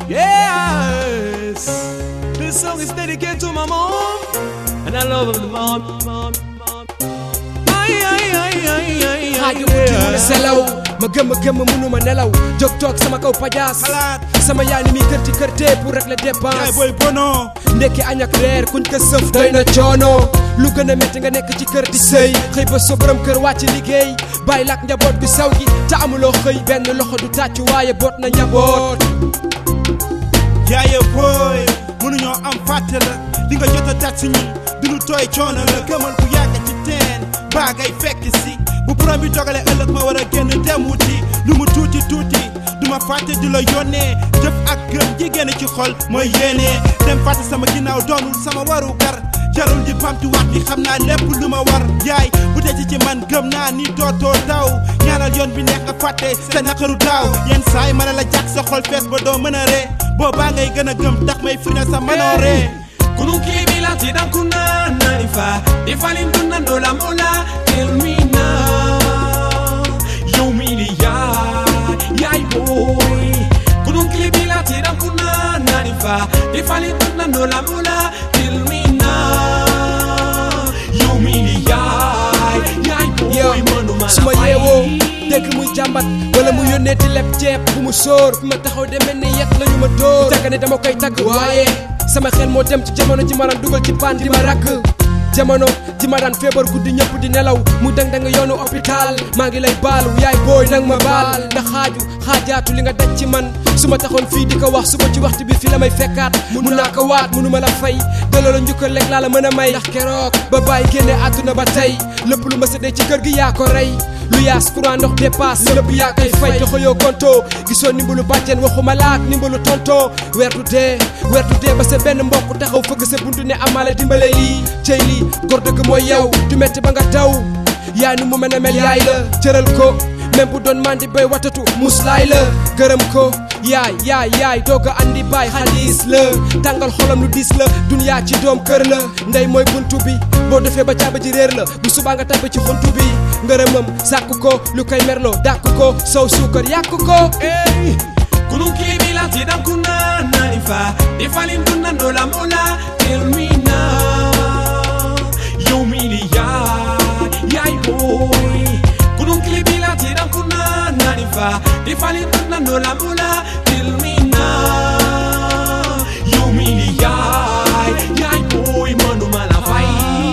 Yes, this song is dedicated to my mom, and I love her, mom, mom, mom. Ay, ay, ay, ay, ay, ay, xaaju guddi mu ne yeah. selaw ma gëmm gëmm mënuma nelaw jóg toog sama kaw pajaas xalaat sama yaay ni muy kër ci kër tee pour régler yaay dépense booy bono ndekki añ ak reer kuñ ko sëf doy na coono lu gën a métti nga nekk ci kër di sëy xëy ba sa borom kër wàcc liggéey bàyyi lak njaboot bi saw gi te amuloo xëy benn loxo du tàcc waaye boot na njaboot yaaye booy mënuñoo am fàtte la li nga jot a dat si ñun du lu tooy coono la gëmal bu yàgg ci teen baa ngay fekk si bu borom bi dogale ëllëg ma war a génn dem wuti lu mu tuuti tuuti du ma fàtte di la yónnee jëf ak gëm jigéen ci xol mooy yéene dem fàtte sama ginnaaw doonul sama waru gar jarul di bamtu wax bi xam naa lépp lu ma war yaay bu dee ci ci man gëm naa ni dootoo daw ñaanal yoon bi neex nga fàtte sa naqaru daaw yenn saay ma ne la jàkk sa xol fees ba doo mën a ree boobaa ngay gën a gëm tax may firnde sa mënoo ree Kunukibila tidan kuna nanifa Defalin dunna nola mola Tell me now Yo mili ya Yay boy Kunukibila tidan kuna nanifa Defalin dunna nola mola Tell me now Yo mili ya Yay boy yow Manuma su ma yeewoo dégg muy jàmbat wala mu yónnee di leb ceeb bu mu sóor fi ma taxaw de mel ni yet lañu ma dóor tagga ne dama koy tagg waaye sama xel moo dem ci jamono ji ma daan dugal ci paan di ma rakk jamono ji ma daan feebar guddi ñëpp di nelaw mu dang dang yoonu hôpital maa ngi lay baalu yaay booy nang ma baal ndax xaaju xaajaatu li nga daj ci man su ma taxoon fii di ko wax suba ci waxtu bi fi la may fekkaat mun naa ko waat munu ma la fay delloo la njukkal lekk laa la mën a may ndax keroog ba bàyyi génne àdduna ba tey lépp lu ma sëddee ci kër gi yaa ko rey lu yaas courant ndox dépasse lépp yaa koy fay te xoyoo konto gisoo nimbalu bàjjen waxuma laak nimbalu tonto weer du dee weer du dee ba sa benn mbokk taxaw fëgg sa buntu ne amaale dimbale lii cey lii góor dëgg mooy yow du metti ba nga daw yaay nu mu mën a mel yaay la cëral ko même bu doon mandi bay watatu muslaay la gërëm ko yaay yaay yaay doog a andi baay xaalis la tàngal xolam lu diis la duniyaa ci doom kër la ndey mooy buntu bi boo defee ba caaba ji réer la bu subaa nga tabbi ci xuntu bi ngërëmam sàkk ko lu koy merloo dàkk ko sow suukar yàq ko Hey, kunukibila tidan kuna nanifa Defalin dunna nola mola Tell me now Yo mili ya Yay boy Kunukibila tidan kuna nanifa Defalin dunna nola mola Tell me now Yo mili ya Yay boy Manu malafai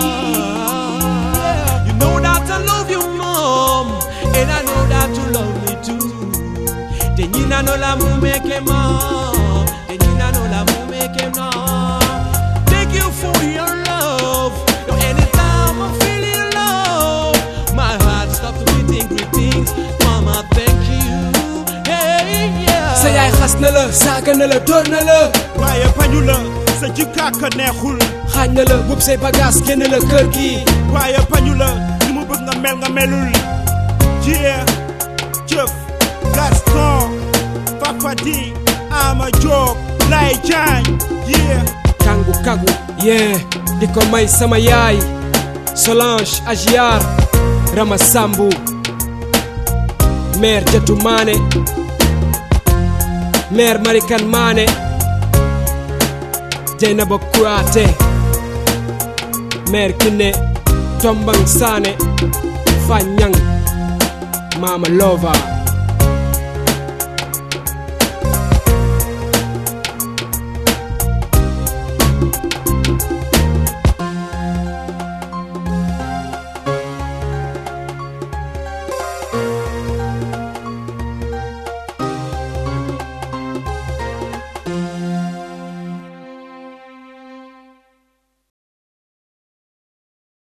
You know that I love you mom And I know that you love me too Tenyina no la mumeke mom Tenyina no la mumeke mom Thank you for your love Yo, anytime I'm feeling low My heart stops beating greetings Mama thank you Hey yeah sa yaay xas na la saaga na la dóor na la waaye bañu la sa jikkaaka neexul xaañ na la bub say bagage génn la kër gi waaye bañu la ni mu bëgg nga mel nga melul jie jëf Gaston Fafadi Ama Diop Lay Jaañ yee kangu kagu yee di ko may sama yaay Solange Agiar Rama Sambu mère Jatu Maane mère Marikan Maane Jeynaba Kouyaté mère Kiné Tombang Sané Fanyang Mama Lova